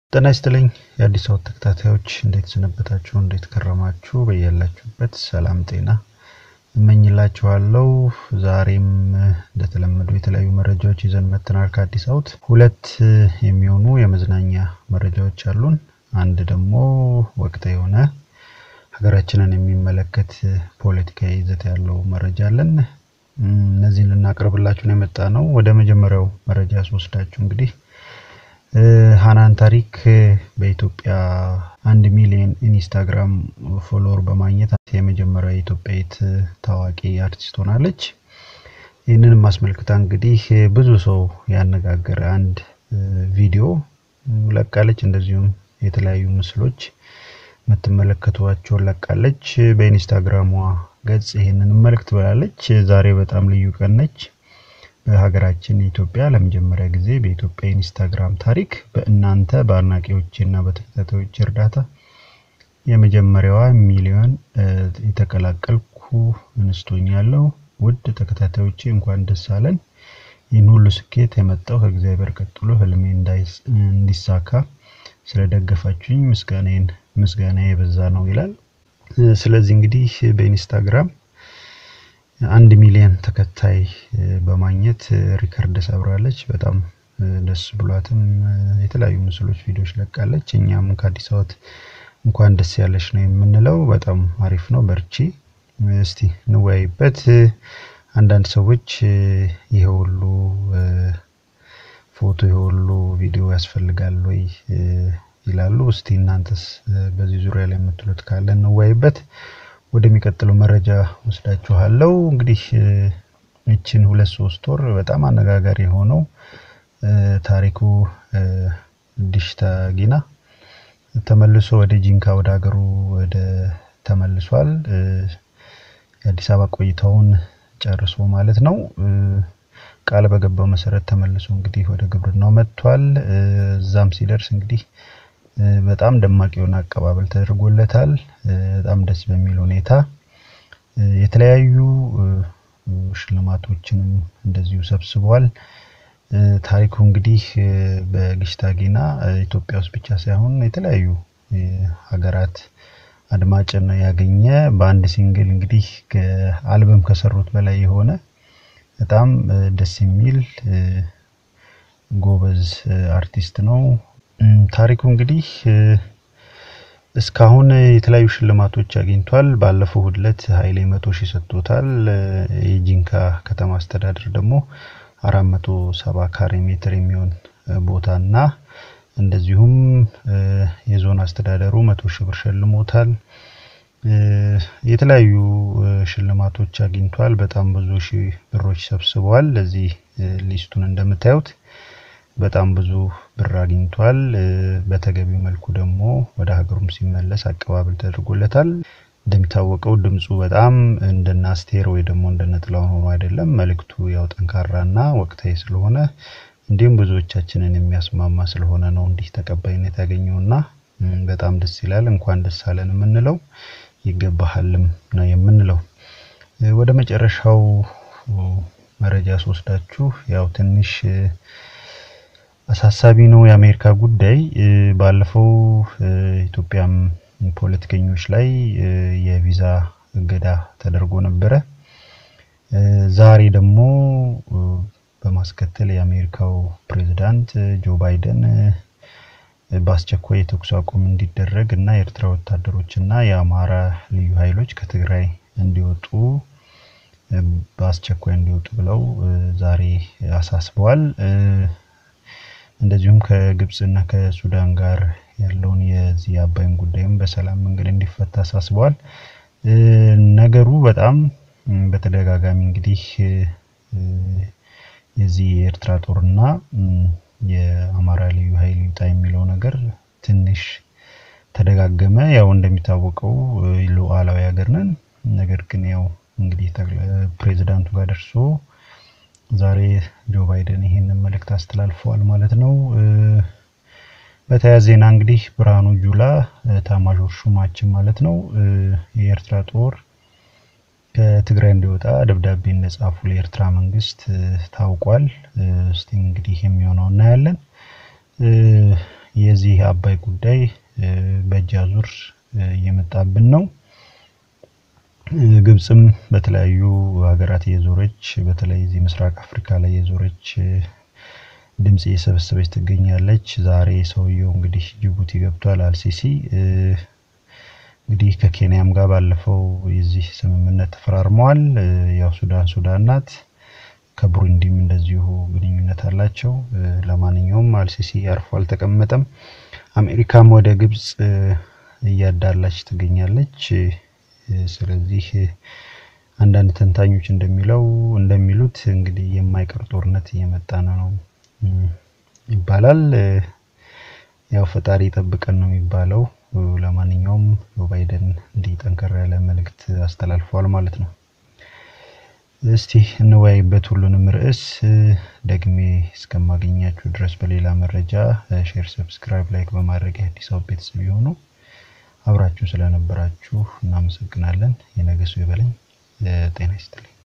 ጤና ይስጥልኝ የአዲስ አበባ ተከታታዮች እንዴት ሰነበታችሁ? እንዴት ከረማችሁ? በያላችሁበት ሰላም ጤና እመኝላችኋለሁ። ዛሬም እንደተለመዱ የተለያዩ መረጃዎች ይዘን መጥተናል። ከአዲስ አበባ ሁለት የሚሆኑ የመዝናኛ መረጃዎች አሉን። አንድ ደግሞ ወቅታዊ የሆነ ሀገራችንን የሚመለከት ፖለቲካዊ ይዘት ያለው መረጃ አለን። እነዚህን ልናቀርብላችሁ ነው የመጣ ነው። ወደ መጀመሪያው መረጃ ስወስዳችሁ እንግዲህ ሃናን ታሪክ በኢትዮጵያ አንድ ሚሊዮን ኢንስታግራም ፎሎወር በማግኘት የመጀመሪያው የኢትዮጵያዊት ታዋቂ አርቲስት ሆናለች። ይህንንም አስመልክታ እንግዲህ ብዙ ሰው ያነጋገረ አንድ ቪዲዮ ለቃለች። እንደዚሁም የተለያዩ ምስሎች የምትመለከቷቸውን ለቃለች። በኢንስታግራሟ ገጽ ይህንን መልእክት ብላለች። ዛሬ በጣም ልዩ ቀን ነች። በሀገራችን ኢትዮጵያ ለመጀመሪያ ጊዜ በኢትዮጵያ ኢንስታግራም ታሪክ በእናንተ በአድናቂዎቼ እና በተከታታዮች እርዳታ የመጀመሪያዋ ሚሊዮን የተቀላቀልኩ እንስቶኛለሁ። ውድ ተከታታዮቼ እንኳን ደስ አለን። ይህን ሁሉ ስኬት የመጣው ከእግዚአብሔር ቀጥሎ ህልሜ እንዲሳካ ስለደገፋችሁኝ ምስጋናዬን ምስጋና የበዛ ነው ይላል። ስለዚህ እንግዲህ በኢንስታግራም አንድ ሚሊዮን ተከታይ በማግኘት ሪከርድ ሰብራለች። በጣም ደስ ብሏትም የተለያዩ ምስሎች፣ ቪዲዮዎች ለቃለች። እኛም ከአዲስ አበባ እንኳን ደስ ያለች ነው የምንለው። በጣም አሪፍ ነው። በርቺ። እስቲ እንወያይበት። አንዳንድ ሰዎች ይሄ ሁሉ ፎቶ ይሄ ሁሉ ቪዲዮ ያስፈልጋል ወይ ይላሉ። እስቲ እናንተስ በዚህ ዙሪያ ላይ የምትሉት ካለ እንወያይበት። ወደሚቀጥለው መረጃ ወስዳችኋለሁ። እንግዲህ ይችን ሁለት ሶስት ወር በጣም አነጋጋሪ የሆነው ታሪኩ ዲሽታ ጊና ተመልሶ ወደ ጂንካ ወደ ሀገሩ ወደ ተመልሷል። የአዲስ አበባ ቆይታውን ጨርሶ ማለት ነው። ቃል በገባው መሰረት ተመልሶ እንግዲህ ወደ ግብርናው መጥቷል። እዛም ሲደርስ እንግዲህ በጣም ደማቅ የሆነ አቀባበል ተደርጎለታል። በጣም ደስ በሚል ሁኔታ የተለያዩ ሽልማቶችንም እንደዚሁ ሰብስቧል። ታሪኩ እንግዲህ በግሽታ ጊና ኢትዮጵያ ውስጥ ብቻ ሳይሆን የተለያዩ ሀገራት አድማጭን ያገኘ በአንድ ሲንግል እንግዲህ አልበም ከሰሩት በላይ የሆነ በጣም ደስ የሚል ጎበዝ አርቲስት ነው። ታሪኩ እንግዲህ እስካሁን የተለያዩ ሽልማቶች አግኝቷል። ባለፈው ዕለት ኃይሌ መቶ ሺህ ሰጥቶታል። የጂንካ ከተማ አስተዳደር ደግሞ አራት መቶ ሰባ ካሬ ሜትር የሚሆን ቦታና እንደዚሁም የዞን አስተዳደሩ መቶ ሺህ ብር ሸልሞታል። የተለያዩ ሽልማቶች አግኝቷል። በጣም ብዙ ሺህ ብሮች ሰብስበዋል። ለዚህ ሊስቱን እንደምታዩት በጣም ብዙ ብር አግኝቷል። በተገቢው መልኩ ደግሞ ወደ ሀገሩም ሲመለስ አቀባበል ተደርጎለታል። እንደሚታወቀው ድምፁ በጣም እንደነ አስቴር ወይ ደግሞ እንደነ ጥላሁን ሆኖ አይደለም። መልእክቱ ያው ጠንካራና ወቅታዊ ስለሆነ እንዲሁም ብዙዎቻችንን የሚያስማማ ስለሆነ ነው እንዲህ ተቀባይነት ያገኘውና በጣም ደስ ይላል። እንኳን ደስ አለን የምንለው ይገባሃልም ነው የምንለው። ወደ መጨረሻው መረጃ ስወስዳችሁ ያው ትንሽ አሳሳቢ ነው የአሜሪካ ጉዳይ። ባለፈው ኢትዮጵያም ፖለቲከኞች ላይ የቪዛ እገዳ ተደርጎ ነበረ። ዛሬ ደግሞ በማስከተል የአሜሪካው ፕሬዝዳንት ጆ ባይደን በአስቸኳይ የተኩስ አቁም እንዲደረግ እና የኤርትራ ወታደሮች እና የአማራ ልዩ ኃይሎች ከትግራይ እንዲወጡ በአስቸኳይ እንዲወጡ ብለው ዛሬ አሳስበዋል። እንደዚሁም ከግብጽ እና ከሱዳን ጋር ያለውን የዚህ አባይን ጉዳይም በሰላም መንገድ እንዲፈታ አሳስበዋል። ነገሩ በጣም በተደጋጋሚ እንግዲህ የዚህ የኤርትራ ጦርና የአማራ ልዩ ኃይል ይውጣ የሚለው ነገር ትንሽ ተደጋገመ። ያው እንደሚታወቀው ሉዓላዊ ሀገር ነን። ነገር ግን ያው እንግዲህ ፕሬዚዳንቱ ጋር ደርሶ ዛሬ ጆ ባይደን ይሄንን መልእክት አስተላልፈዋል ማለት ነው። በተያያዘ ዜና እንግዲህ ብርሃኑ ጁላ ኤታማዦር ሹማችን ማለት ነው የኤርትራ ጦር ከትግራይ እንዲወጣ ደብዳቤ እንደጻፉ ለኤርትራ መንግስት ታውቋል። እስቲ እንግዲህ የሚሆነው እናያለን። የዚህ አባይ ጉዳይ በእጅ አዙር እየመጣብን ነው። ግብጽም በተለያዩ ሀገራት እየዞረች በተለይ እዚህ ምስራቅ አፍሪካ ላይ የዞረች ድምጽ እየሰበሰበች ትገኛለች። ዛሬ ሰውየው እንግዲህ ጅቡቲ ገብቷል አልሲሲ። እንግዲህ ከኬንያም ጋር ባለፈው የዚህ ስምምነት ተፈራርመዋል። ያው ሱዳን ሱዳን ናት። ከቡሩንዲም እንደዚሁ ግንኙነት አላቸው። ለማንኛውም አልሲሲ አርፎ አልተቀመጠም። አሜሪካም ወደ ግብጽ እያዳላች ትገኛለች። ስለዚህ አንዳንድ ተንታኞች እንደሚለው እንደሚሉት እንግዲህ የማይቀር ጦርነት እየመጣ ነው ይባላል። ያው ፈጣሪ ጠብቀን ነው የሚባለው። ለማንኛውም ባይደን እንዲህ ጠንከር ያለ መልእክት አስተላልፈዋል ማለት ነው። እስቲ እንወያይበት ሁሉንም ርዕስ። ደግሜ እስከማገኛችሁ ድረስ በሌላ መረጃ ሼር፣ ሰብስክራይብ፣ ላይክ በማድረግ የአዲስ አበባ ቤተሰብ የሆኑ አብራችሁ ስለነበራችሁ እናመሰግናለን። የነገሱ ይበለኝ። ጤና ይስጥልኝ።